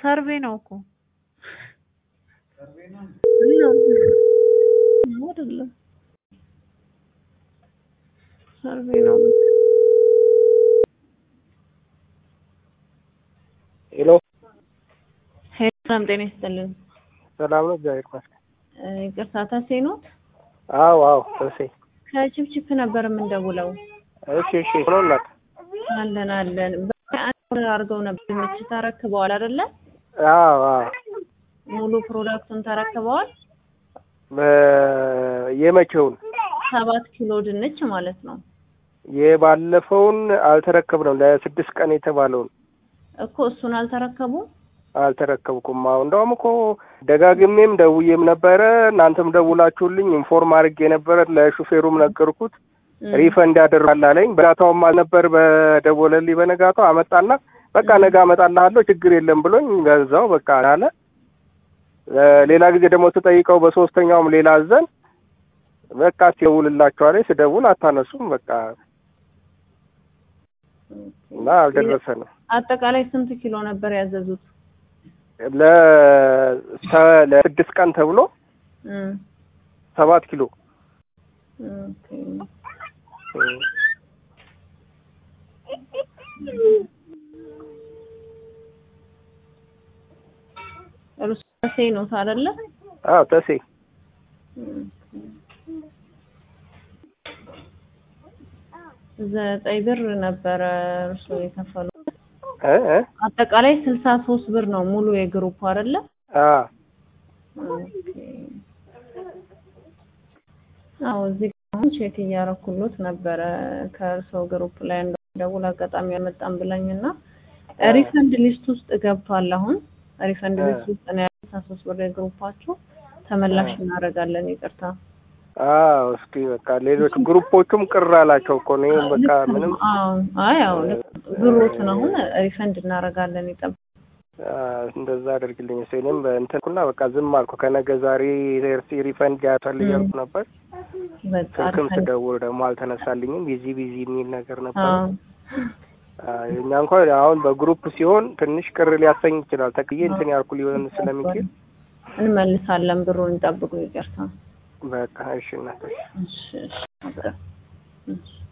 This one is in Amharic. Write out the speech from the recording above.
ሰርቬ ነው እኮ አይደለም ሰርቬ ነው። ሄሎ ሰላም ጤና ይስጥልን። ሰላም ነው፣ እግዚአብሔር ይመስገን። ይቅርታ ተሴ ኖት? አዎ አዎ፣ ተሴ ከችፕችፕ ነበር የምንደውለው። እሺ እሺ። ሆኖላት አለን አለን። በአንድ አድርገው ነበር ድንች ተረክበዋል አይደለ? አዎ አዎ። ሙሉ ፕሮዳክቱን ተረክበዋል። በ- የመቼውን ሰባት ኪሎ ድንች ማለት ነው የባለፈውን አልተረከብነው ለስድስት ቀን የተባለውን እኮ እሱን አልተረከቡም። አልተረከብኩም። አዎ እንደውም እኮ ደጋግሜም ደውዬም ነበረ እናንተም ደውላችሁልኝ ኢንፎርም አድርጌ ነበረ። ለሹፌሩም ነገርኩት ሪፈንድ ያደርጋል አለኝ። በጋታውም አልነበር በደወለልኝ በነጋታው አመጣና በቃ ነገ አመጣልሃለሁ ችግር የለም ብሎኝ ገዛው በቃ አለ። ሌላ ጊዜ ደግሞ ስጠይቀው በሶስተኛውም ሌላ አዘን በቃ ሲደውልላችኋል ስደውል አታነሱም በቃ እና አልደረሰንም። አጠቃላይ ስንት ኪሎ ነበር ያዘዙት? ለ- ለስድስት ቀን ተብሎ እም፣ ሰባት ኪሎ ኦኬ። እርሱ ተሴ ኖት አይደለ? አዎ ተሴ ዘጠኝ ብር ነበረ እርሱ የከፈሉት። እ እ አጠቃላይ ስልሳ ሶስት ብር ነው ሙሉ የግሩፕ አይደለ? አዎ ኦኬ። አዎ እዚህ ጋር አሁን ቼክ እያረኩሎት ነበረ ከእርሰው ግሩፕ ላይ እንደደውል አጋጣሚ አልመጣም ብለኝና ሪፈንድ ሊስት ውስጥ ገብቷል። አሁን ሪፈንድ ሊስት ውስጥ ነው ያለው ስልሳ ሶስት ብር የግሩፓችሁ ተመላሽ እናደርጋለን። ይቅርታ አዎ እስኪ በቃ ሌሎች ግሩፖቹም ቅር አላቸው እኮ ነው በቃ ምንም አዎ አይ አዎ ብሮትን አሁን ሪፈንድ እናደርጋለን። ይጠብ አ፣ እንደዛ አደርግልኝ እሱ እኔም በእንትንኩና በቃ ዝም አልኩ። ከነገ ዛሬ ሲ ሪፈንድ ያቷል እያልኩ ነበር። በቃ ስልክም ሪፈንድ ስደውል ደግሞ አልተነሳልኝም። ቢዚ ቢዚ የሚል ነገር ነበር። አዎ አ፣ እኛ እንኳን አሁን በግሩፕ ሲሆን ትንሽ ቅር ሊያሰኝ ይችላል። ተክዬ እንትን ያልኩ ሊሆን ስለሚችል እንመልሳለን። ብሩን እንጠብቁ። ይቅርታ በቃ እሺ እናቶች እሺ እሺ በቃ እሺ